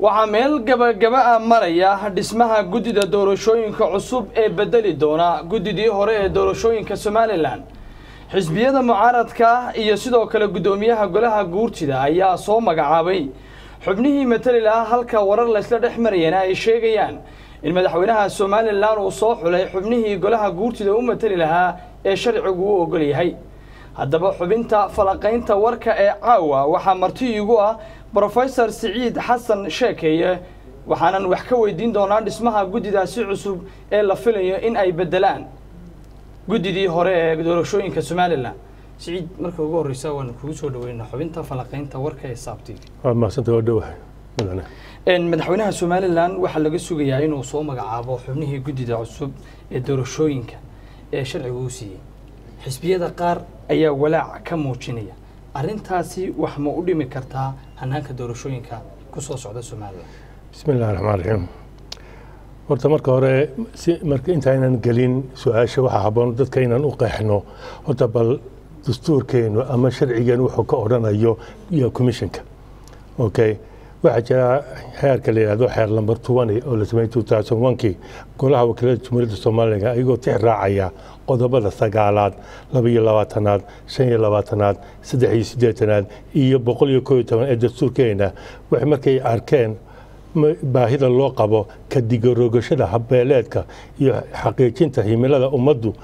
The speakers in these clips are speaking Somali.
waxaa meel gabagaba ah maraya dhismaha guddida doorashooyinka cusub ee bedeli doona guddidii hore ee doorashooyinka somalilan xisbiyada mucaaradka iyo sidoo kale guddoomiyaha golaha guurtida ayaa soo magacaabay xubnihii matali lahaa halka warar laysla dhex marayana ay sheegayaan in madaxweynaha somalilan uu soo xulay xubnihii golaha guurtida u matali lahaa ee sharcigu u ogol yahay haddaba xubinta falaqaynta warka ee caawa waxaa marti iigu ah brofesor siciid xasan sheekeeye waxaanan wax ka weydiin doonaa dhismaha guddidaasi cusub ee la filayo in ay beddelaan guddidii hore ee doorashooyinka somalilan siciid marka ugu horreysa waanu kugu soo dhaweynaa xubinta falaqaynta warka ee saabtiga waa mahadsanta waa dhowahay mudane madaxweynaha somalilan waxaa laga sugayaa inuu soo magacaabo xubnihii guddida cusub ee doorashooyinka ee sharciga uu siiyey xisbiyada qaar ayaa walaac ka muujinaya arrintaasi wax ma u dhimi kartaa hanaanka doorashooyinka ku soo socda somalilan bismi illahi raxmaan raxiim horta marka hore si marka intaynan gelin su-aasha waxaa habboon dadka inaan u qeexno horta bal dastuurkeenu ama sharcigeenu wuxuu ka odhanayo iyo commissionka okay waxaa jira xeerka la yidhahdo xeer lamber twenty oo la sameeyey two thousand one-kii golaha wakiilada jumhuuriyadda soomaaliga ayagoo tix raacaya qodobada sagaalaad laba iyo labaatanaad shan iyo labaatanaad saddex iyo siddeetanaad iyo boqol iyo koo iyo toban ee dastuurkeena waxay markay arkeen baahida loo qabo ka digarogashada habbeeleedka iyo xaqiijinta himilada ummaddu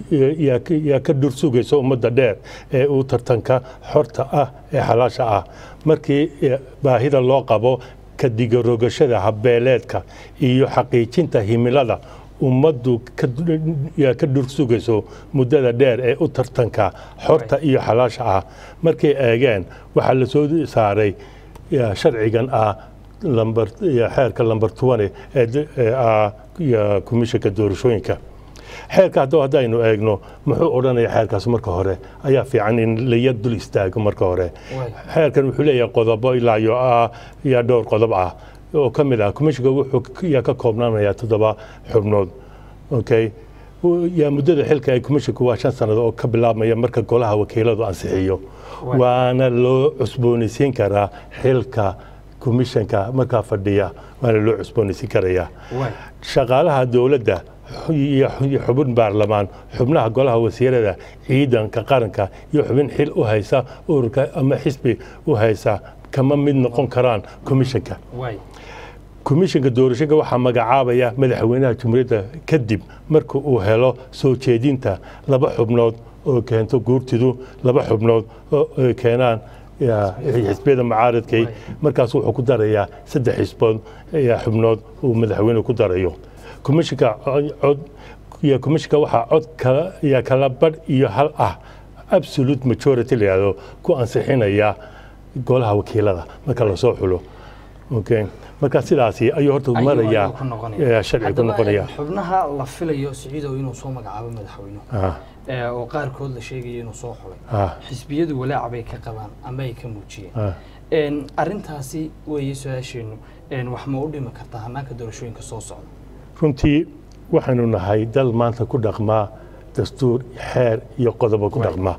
yaa ka dhursugaysa ummadda dheer ee uu tartanka xorta ah ee xalaasha ah markii baahida loo qabo ka digarogashada habbeeleedka iyo xaqiijinta himilada ummaddu yaa ka dhursugayso muddada dheer ee u tartanka xorta iyo xalaasha ah markay eegeen waxaa la soo saaray sharcigan ah xeerka lamber twenty ee komishanka doorashooyinka xeerka haddaba haddaynu eegno muxuu odhanaya xeerkaas marka hore ayaa fiican in la yar dul istaago marka hore xeerkan wuxuu leeyahay qodobo ilaa iyo yaa dhowr qodob ah oo ka mid ah komishanka wuxuu yaa ka koobnaanaya toddoba xubnood okay yaa muddada xilka ay komishanku waa shan sannadood oo ka bilaabmaya marka golaha wakiiladu ansixiyo waana loo cusboonaysiin karaa xilka komishanka markaa fadhiya waana loo cusboonaysiin karayaa shaqaalaha dowladda iyo xubin baarlamaan xubnaha golaha wasiirada ciidanka qaranka iyo xubin xil u haysa ururka ama xisbi u haysa kama mid noqon karaan komishanka komishanka doorashooyinka waxaa magacaabaya madaxweynaha jumhuuriyadda kadib marka uu helo soo jeedinta laba xubnood oo keento guurtidu laba xubnood oo keenaan xisbiyada mucaaradkay markaas wuxuu ku darayaa saddex xisbood xubnood uu madaxweyne ku darayo komishanka cod iyo komishanka waxaa cod iyo kala badh iyo hal ah absolute majority la yihahdo ku ansixinaya golaha wakiilada marka lasoo xulo okay marka sidaasi ayuu horta marayaa sharci ku noqonaya xubnaha la filayo siciidow inuu soo magacaabo madaxweynuhu oo qaarkood la sheegaya inuu soo xulay xisbiyadu walaac bay ka qabaan ama ay ka muujiyeen arrintaasi weeye su-aasheennu wax ma u dhimi kartaa hanaanka doorashooyinka soo socda runtii waxaanu nahay dal maanta ku dhaqmaa dastuur xeer iyo qodobo ku dhaqmaa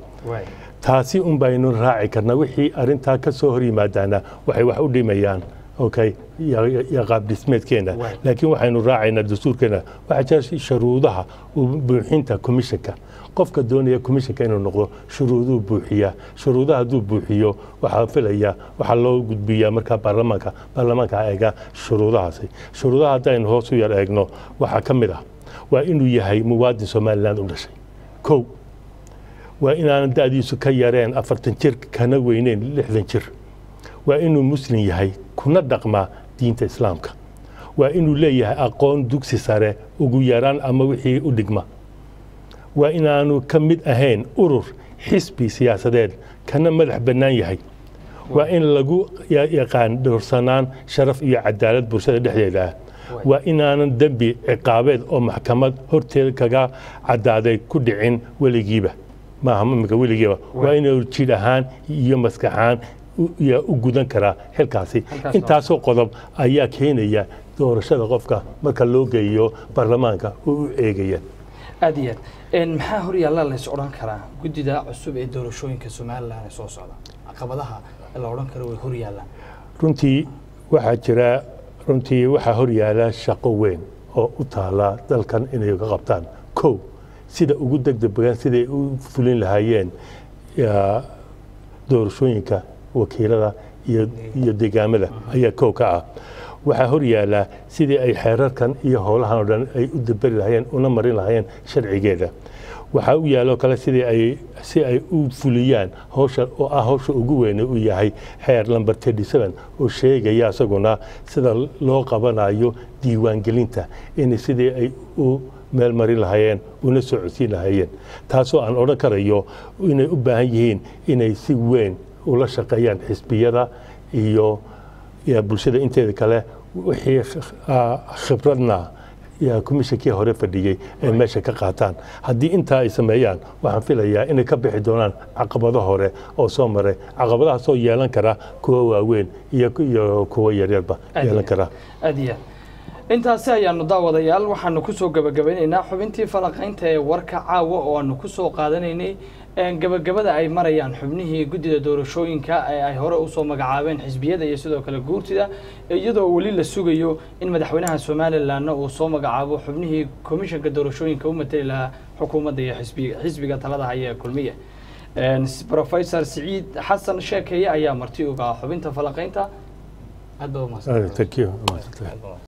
taasi un baynu raaci karnaa wixii arrintaa ka soo hor yimaadaana waxay wax u dhimayaan okay iyo qaab dhismeedkeena laakiin waxaynu raacaynaa dastuurkeena waxaa jira shuruudaha buuxinta komishanka qofka doonaya komishanka inuu noqdo shuruuduu buuxiyaa shuruudaha hadduu buuxiyo waxaa filaya waxaa loo gudbiyaa markaa baarlamaanka baarlamaanka eega shuruudahaasi shuruudaha haddaynu hoos u yar eegno waxaa ka mid ah waa inuu yahay muwaadin somaliland u dhashay kow waa inaanan da'diisu ka yareen afartan jir kana weyneyn lixdan jir waa inuu muslim yahay kuna dhaqmaa diinta islaamka waa inuu leeyahay aqoon dugsi sare ugu yaraan ama wixii u dhigma waa inaanu ka mid ahayn urur xisbi siyaasadeed kana madax bannaan yahay waa in lagu yaqaan dhowrsanaan sharaf iyo cadaalad bulshada dhexdeeda ah waa inaanan dembi ciqaabeed oo maxkamad horteeda kaga caddaaday ku dhicin weligiiba maaha imika weligiiba waa inuu jidh ahaan iyo maskaxaan yaa u gudan karaa xilkaasi intaasoo qodob ayaa keenaya doorashada qofka marka loo geeyo baarlamaanka oo u eegaya aad iyo aad maxaa hor yaalla lays odhan karaa guddida cusub ee doorashooyinka somalilan ee soo socda caqabadaha la odhan karo way hor yaallaan runtii waxaa jira runtii waxaa horyaala shaqo weyn oo u taala dalkan inay ka qabtaan kow sida ugu degdeg siday u fulin lahaayeen doorashooyinka wakiilada iyo deegaamada ayaa kow ka ah waxaa horyaala sidii ay xeerarkan iyo howlahan oo dhan ay u daberi lahaayeen una marin lahaayeen sharcigeeda waxaa u yaaloo kale sidii ay si ay u fuliyaan howsha oo ah howsha ugu weyne uu yahay xeer lamber oo sheegaya isaguna sida loo qabanayo diiwaangelinta in sidii ay u meel marin lahaayeen una soo codsiin lahaayeen taasoo aan odhan karayo inay u baahan yihiin inay si weyn ula shaqeeyaan xisbiyada iyo bulshada inteeda kale wixii khibradna komishinkii hore fadhiyey ay meesha ka qaataan haddii intaa ay sameeyaan waxaan filayaa inay ka bixi doonaan caqabado hore oo soo maray caqabadahaasoo yeelan kara kuwa waaweyn iyo kuwa yaryarba yeelan kara aad iyo aad intaasi ayaanu daawadayaal waxaanu kusoo gabagabeynaynaa xubintii falanqaynta ee warka caawa oo aanu kusoo qaadanaynay gabagabada ay marayaan xubnihii guddida doorashooyinka ee ay hore usoo magacaabeen xisbiyada iyo sidoo kale guurtida iyadoo weli la sugayo in madaxweynaha somalilanna uu soo magacaabo xubnihii komishanka doorashooyinka u matali lahaa xukuumadda iyo xisbiga talada haya ee kulmiye professor siciid xasan sheekeeye ayaa marti uga xubinta falanqaynta aad baa umahadsan